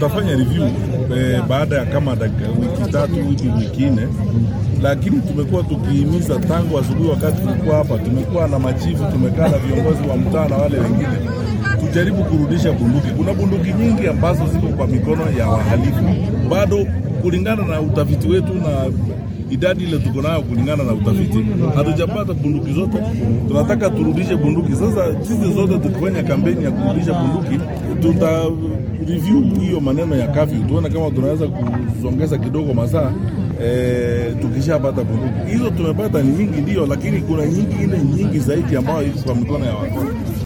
tutafanya review eh, baada ya kama dakika wiki tatu wiki wiki nne, lakini tumekuwa tukihimiza tangu asubuhi, wakati tulikuwa hapa, tumekuwa na machifu, tumekaa na viongozi wa mtaa na wale wengine, tujaribu kurudisha bunduki. Kuna bunduki nyingi ambazo ziko kwa mikono ya wahalifu bado, kulingana na utafiti wetu na idadi ile tuko nayo kulingana na utafiti, hatujapata bunduki zote. Tunataka turudishe bunduki. Sasa sisi zote tukifanya kampeni ya kurudisha bunduki, tuta review hiyo maneno ya kafyu, tuone kama tunaweza kusongeza kidogo masaa e, tukishapata bunduki hizo. Tumepata ni nyingi ndio, lakini kuna nyingi ile nyingi zaidi ambayo iko kwa mikono ya watu.